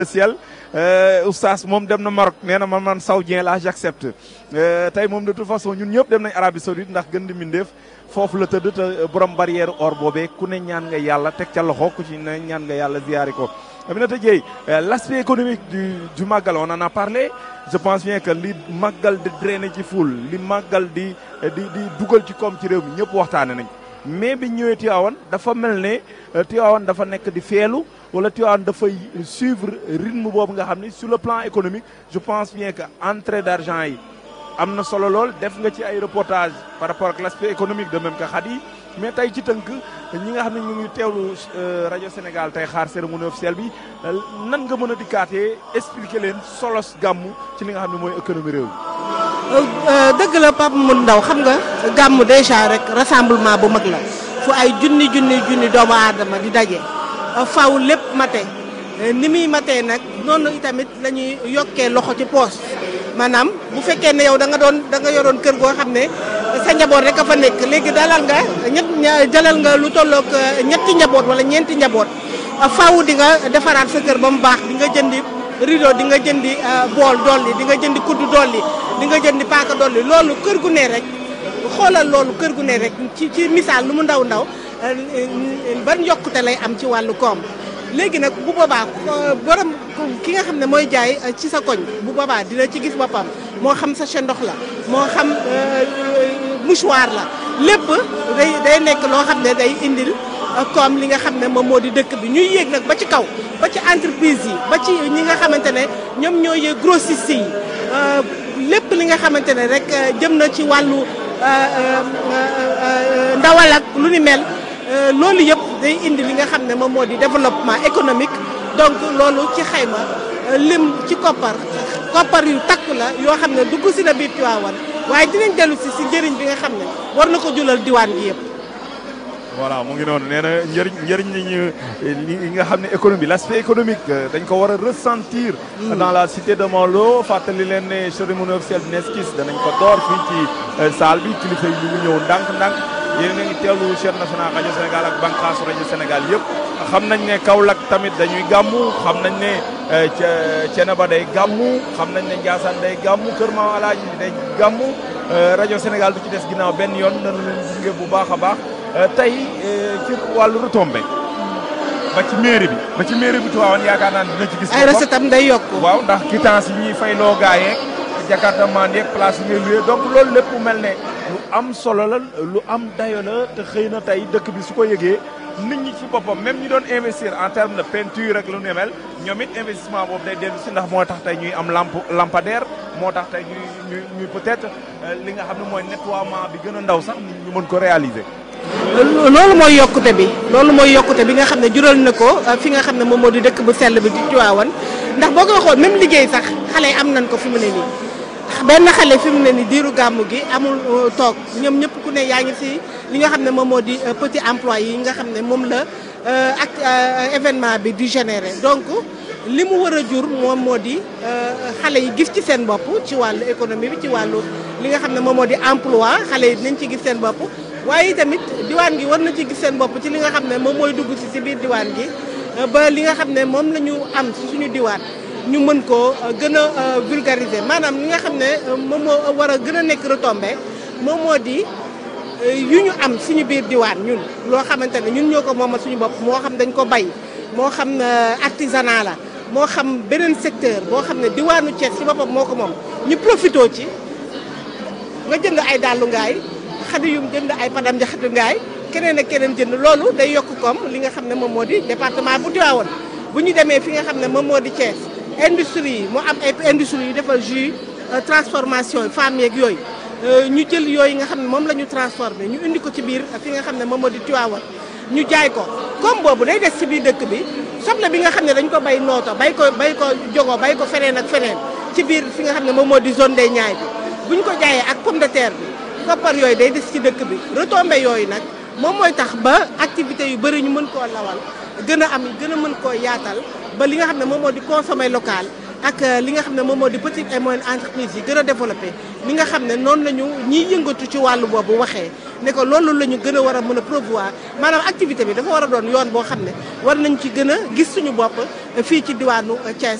ciel oustaz moom dem na Maroc nee na man man saoudien la j'accepte tey moom de toute façon ñun ñëpp dem nañ Arabie Saoudite ndax gën di mbindeef foofu la tëdd te borom barrière or boobee ku ne ñaan nga yàlla teg ca loxo ku ci ne ñaan nga yàlla ziyaari ko Aminata Dieye l'aspect économique du du màggal on en a parlé je pense bien que li màggal di drainer ci foule li màggal di di di dugal ci koom ci réew mi ñëpp waxtaane nañ mais bi ñëwee Tivaouane dafa mel ne Tivaouane dafa nekk di feelu wala Tivaouane dafay suivre rythme boobu nga xam ni sur le plan économique je pense bien que entrée d'argent yi am na solo lool def nga ci ay reportage par rapport ak l'aspect économique de même que Khady mais tey ci tënk ñi nga xam ne ñu ngi teewlu rajo Sénégal tey xaar cérémonie officielle bi nan nga mën a dikkaatee expliquer leen solos gàmmu ci li nga xam ne mooy économie réew mi dëgg la Pape Mun Ndaw xam nga gàmmu déjà rek rassemblement bu mag la fu ay junni junni junni doomu aadama di daje faw lépp mate ni muy matee nag noonu itamit la ñuy yokkee loxo ci poos maanaam bu fekkee ne yow da nga doon da nga yoroon kër goo xam ne sa njaboot rek a fa nekk léegi dalal nga ñett jalal nga lu tollook ñetti njaboot wala ñeenti njaboot faw di nga defaraat sa kër ba mu baax di nga jëndi rideau di nga jëndi bool dolli di nga jëndi kuddu dolli di nga jëndi paaka dolli loolu kër gu ne rek xoolal loolu kër gu ne rek ci ci misaal lu mu ndaw ndaw ban yokkute lay am ci wàllu koom léegi nag bu boobaa borom ki nga xam ne mooy jaay ci sa koñ bu boobaa dina ci gis boppam moo xam sachet ndox la moo xam mouchoir la lépp day day nekk loo xam ne day indil koom li nga xam ne moom moo di dëkk bi ñuy yéeg nag ba ci kaw ba ci entreprise yi ba ci ñi nga xamante ne ñoom ñoo yéeg grossiste yi lépp li nga xamante ne rek jëm na ci wàllu ndawal ak lu ni mel loolu yëpp day indi li nga xam ne moom moo di développement économique donc loolu ci xayma lim ci koppar koppar yu takk la yoo xam ne dugg si na biir Tivaouane waaye dinañ dellu si si njëriñ bi nga xam ne war na ko julal diwaan gi yëpp. voilà mu ngi noonu nee na njëriñ njëriñ li ñu li nga xam ne économie l'aspect économique dañ ko war a ressentir. dans la cité de Mawlo fàttali leen ne cérémonie officielle bi Neskis danañ ko door fii ci salle bi kilifa yi ñu ngi ñëw ndànk-ndànk yéen a ngi teewlu chaîne nationale rajo Sénégal ak bànqaasu rajo Sénégal yëpp. xam nañ ne Kaolack tamit dañuy gàmmu xam nañ ne ca Ceneba day gàmmu xam nañ ne Ndiassane day gàmmu Kër Maam Alaaji day gàmmu rajo Sénégal du ci des ginnaaw benn yoon dana leen gunge bu baax a baax. tey ci wàllu retombé ba ci mairie bi ba ci mairie bi Tivaouane yaakaar naa ne dina ci gis. ay recette am day yokk. waaw ndax quittance yi ñuy fay loo gaa yeeg jakarta man yeeg place yi ngay loué donc loolu lépp mel ne lu am solo la lu am dayo la te xëy na tey dëkk bi su ko yëgee nit ñi ci boppam même ñi doon investir en terme de peinture ak lu ne mel ñoom it investissement boobu day dellu si ndax moo tax tey ñuy am lampe lampadaire moo tax tey ñuy ñuy ñuy peut-être li nga xam ne mooy nettoiement bi gën a ndaw sax nit ñu mën ko réaliser. loolu mooy yokkute bi loolu mooy yokkute bi nga xam ne jural na ko fi nga xam ne moom moo di dëkk bu sell bi di Tivaouane ndax boo koy xool même liggéey sax xale yi am nañ ko fi mu ne nii benn xale fi mu ne nii diiru gàmmu gi amul toog ñoom ñëpp ku ne yaa ngi si li nga xam ne moom moo di petit emploi yi nga xam ne moom la ak événement bi di générer donc li mu war a jur moom moo di xale yi gis ci seen bopp ci wàllu économie bi ci wàllu li nga xam ne moom moo di emploi xale yi dinañ ci gis seen bopp waaye tamit diwaan gi war na ci gis seen bopp ci li nga xam ne moom mooy dugg si si biir diwaan gi ba li nga xam ne moom la ñu am si suñu diwaan ñu mën koo gën a vulgariser maanaam li nga xam ne moom moo war a gën a nekk retombé moom moo di yu ñu am suñu biir diwaan ñun loo xamante ne ñun ñoo ko moomal suñu bopp moo xam dañ ko bay moo xam artisanat la moo xam beneen secteur boo xam ne diwaanu Thiès si boppam moo ko moom ñu profitoo ci nga jënd ay dàllu ngaay xadi yum jënd ay padam jaxatu ngaay keneen ak keneen jënd loolu day yokk koom li nga xam ne moom moo di département bu Tivaouane bu ñu demee fi nga xam ne moom moo di Thiès industrie yi mu am ay industrie yu defal jus transformation femmes yeeg yooyu ñu jël yooyu nga xam ne moom la ñu transformé ñu indi ko ci biir fi nga xam ne moom moo di Tivaouane ñu jaay ko comme boobu day des ci biir dëkk bi soble bi nga xam ne dañ ko bay nooto bay ko bay ko jogo bay ko feneen ak feneen ci biir fi nga xam ne moom moo di zone des Niayes bi bu ñu ko jaayee ak pomme de terre bi koppar yooyu day des ci dëkk bi retombé yooyu nag moom mooy tax ba activités yu bëri ñu mën koo lawal gën a am gën a mën koo yaatal ba li nga xam ne moom moo di consommer local ak li nga xam ne moom moo di petite et moyenne entreprise yi gën a développé li nga xam ne noonu la ñu ñiy yëngatu ci wàllu boobu waxee ne ko loolu la ñu gën a war a mën a promouvoir maanaam activité bi dafa war a doon yoon boo xam ne war nañ ci gën a gis suñu bopp fii ci diwaanu Thiès